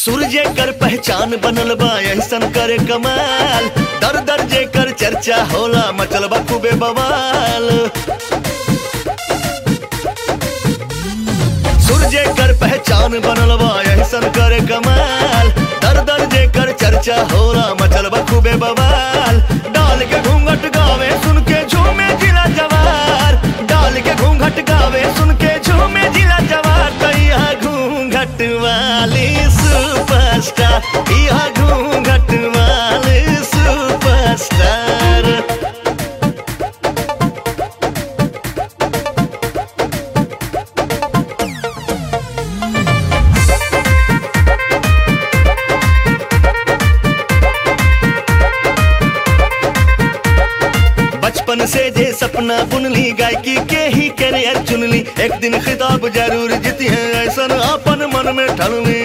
सूर्य कर पहचान बनल बा ऐसन करे कमाल दर दर जे कर चर्चा होला मचल बा खूबे बवाल सूर्य कर पहचान बनल बा ऐसन करे कमाल दर दर जे कर चर्चा होला मचल बा खूबे बवाल डाल के घूंघट गावे सुन के झूमे जिला जवार डाल के घूंघट गावे सुन के झूमे जिला जवार तैया घूंघट वाली सुपरस्टार यह घूंघट वाली सुपरस्टार बचपन से जे सपना बुनली गायकी के ही करियर चुनली एक दिन खिताब जरूर जीती है ऐसा अपन मन में ठलनी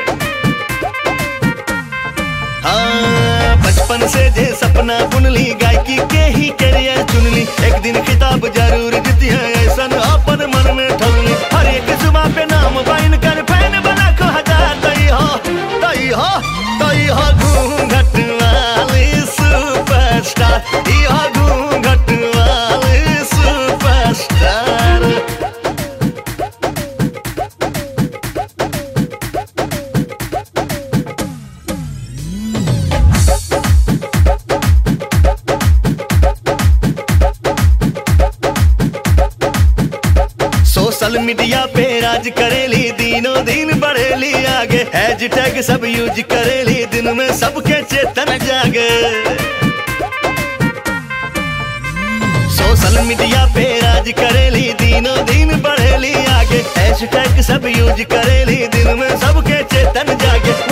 हाँ बचपन से जे सपना बुनली गायकी के ही करियर चुनली एक दिन खिताब जरूर जीती है ऐसा अपन मन में ठलनी हर एक जुबा पे नाम बाइन कर फैन बना को हजार तई हो तई हो तई हो घूंघट वाली सुपरस्टार यह घूंघट वाली सुपरस्टार सोशल मीडिया पे राज करेली दिनों दिन बढ़ेली आगे हैशटैग सब यूज करेली दिन में सबके चेतन जागे सोशल मीडिया पे राज करेली दिनों दिन बढ़ेली आगे हैशटैग सब यूज करेली दिन में सबके चेतन जागे